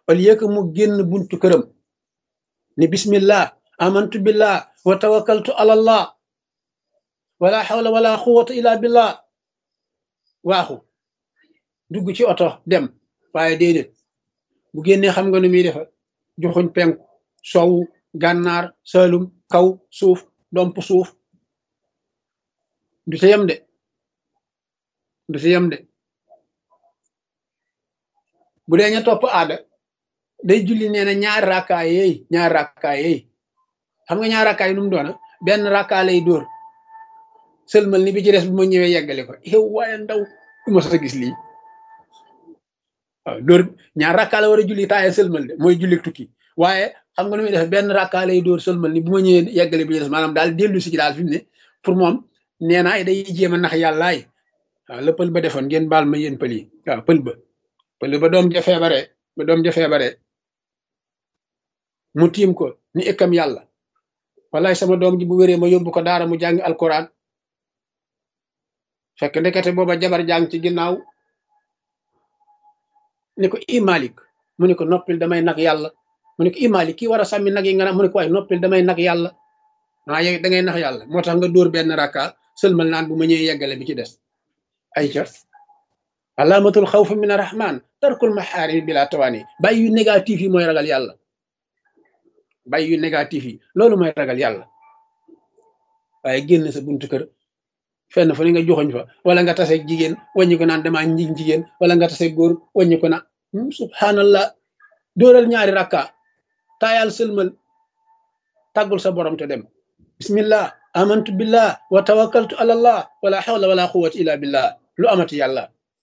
au lieu que mu génn buntu këram ni bismillah amantu billah wa tawakkaltu ala allah wala hawla wala quwwata illa billah waaxu dugg ci oto dem waaye déedéet bu génnee xam nga nu muy defa joxuñ penku sowu gànnaar salum kaw suuf domp suuf du ci yem de du ci yem de bu dee ña topp aada day julli nee na ñaari rakkaay yeey ñaari rakkaay yeey xam nga ñaari rakkaay nu mu doona benn rakkaa lay dóor sëlmal ni bi ci des bu ma ñëwee yeggale ko yow waaye ndaw du ma sa gis lii waaw dóor ñaar rakkaa la war a julli taaye sëlmal de mooy julli tukki waaye xam nga nu muy def benn rakkaa lay dóor sëlmal ni bu ma ñëwee yeggale bi ci des maanaam daal dellu si ci daal fi mu ne pour moom nee naa day jéem a nax yàllaay waaw la pël ba defoon ngeen baal ma yéen pël yi waaw pël ba pël ba doom ja feebare ba doom ja feebare mu tiim ko ni ëkkam yàlla wallaay sama doom ji bu wéree ma yóbbu ko daara mu jàngi alquran fekk ndekete booba jabar jàng ci ginnaaw ni ko i malik mu ne ko noppil damay nag yàlla mu ne ko i malik kii war a sàmmi nag yi nga naan mu ne ko waaye noppil damay nag yàlla ah yow da ngay nax yàlla moo tax nga dóor benn rakka sëlmal naan bu ma ñëwee yeggale bi ci des ay ca alaamatul xawf min arrahman tarkul maxaarim bila tawaani bàyyi yu négatif yi mooy ragal yàlla bàyyi yu négatif yi loolu mooy ragal yàlla waaye génn sa buntu kër fenn fu ne nga joxoñ fa wala nga tase jigéen wàññi ko naan damaa njig jigéen wala nga tase góor wàññi ko na subhanallah dóoral ñaari rakka taayal sëlmal tàggul sa borom te dem bismillah amantu billah wa tawakkaltu ala allah wala hawla wala quwwata illa billah lu amati yàlla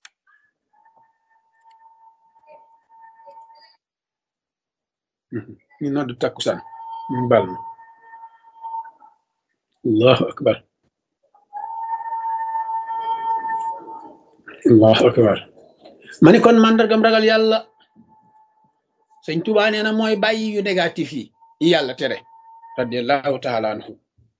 ñu nodd takkusaan ñu bal na allahu akbar allahu akbar ma ni kon màndargam ragal yàlla sëñ Tuubaa nee na mooy bàyyi yu négatif yi yi yàlla tere radiallahu taala anhu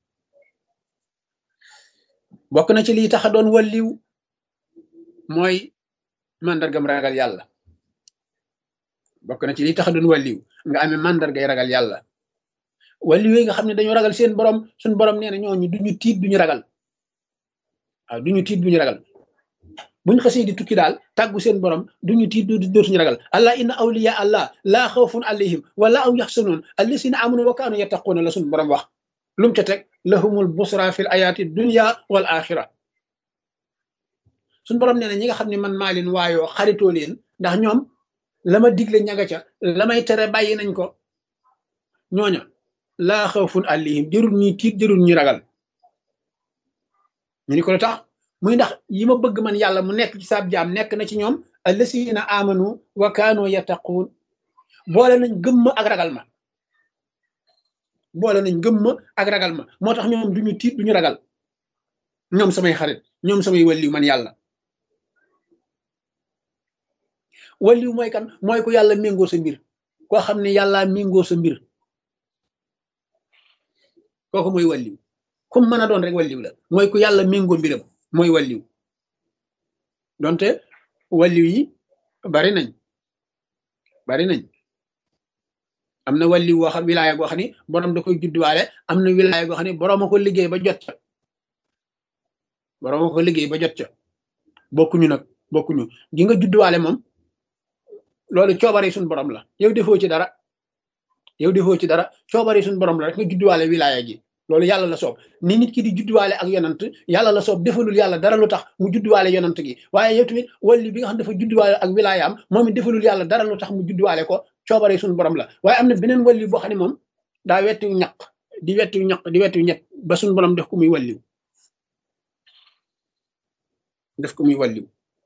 bokk na ci lii tax a doon walliw mooy màndargam ragal yàlla bokk na ci lii tax a doon walliw nga amee màndargay ragal yàlla walliw yi nga xam ne dañoo ragal seen borom suñ borom nee na ñooñu duñu tiit duñu ragal waaw duñu tiit duñu ragal buñ xasee di tukki daal tàggu seen borom duñu tiit dootuñu ragal allah inna awliya allah laa xawfun alayhim wala aw yaxsanuun allasina amanu wa kaanu yattaquuna la suñ borom wax lum ca teg lahumul busra fil ayaati dunya wal axira suñ borom nee na ñi nga xam ne man maa leen waayoo xaritoo leen ndax ñoom la ma digle ñaga ca la may tere bàyyi nañ ko ñooña laa xawfun alayhim jërul ñuy tiit jërul ñuy ragal ñu ni ko lu tax muy ndax yi ma bëgg man yàlla mu nekk ci saab jaam nekk na ci ñoom allasina amanu wa kaanu yattaquun boole nañ gëmma ak ragal ma boole nañ gëmma ak ragal ma moo tax ñoom duñu tiit duñu ragal ñoom samay xarit ñoom samay walliw man yàlla walliw mooy kan mooy ku yàlla méngoo sa mbir koo xam ne yàlla méngoo sa mbir kooku mooy walliw comme mën a doon rek walliw la mooy ku yàlla méngoo mbiram mooy walliw donte walliw yi bari nañ bari nañ am na walliw woo xam wilaaya goo xam ni borom da koy judduwaale am na wilaaya goo xam ni borom a ko liggéey ba jot ca borom a ko liggéey ba jot ca bokkuñu nag bokkuñu gi nga judduwaale moom loolu coobare suñ borom la yow defoo ci dara yow defoo ci dara coobare suñ borom la rek nga judduwaale wilaaya gi loolu yàlla la soob ni nit ki di judduwaale ak yonant yàlla la soob defalul yàlla dara lu tax mu judduwaale yonant gi waaye yow tamit walli bi nga xam dafa judduwaale ak wilaayaam moom it defalul yàlla dara lu tax mu judduwaale ko coobare suñu borom la waaye am na beneen walli boo xam ne moom daa wettiw ñaq di wettiw ñaq di wettiw ñett ba suñu borom def ko muy walliw def ko muy walliw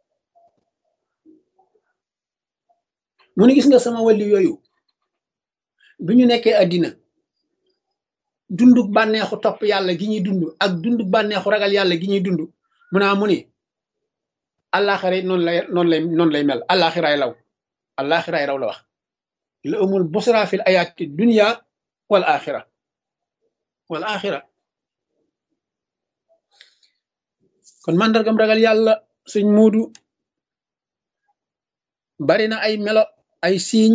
mu ne gis nga sama walliw yooyu bi ñu nekkee àddina dunduk bànneexu topp yàlla gi ñuy dund ak dunduk bànneexu ragal yàlla gi ñuy dund mu naa mu ni àllaaxira noonu lay noonu lay noonu lay mel àllaaxiraay law àllaaxiraay raw la wax la amul busra fil ayaati dunya wal axira wal axira kon màndargam ragal yàlla suñ muudu bari na ay melo ay siiñ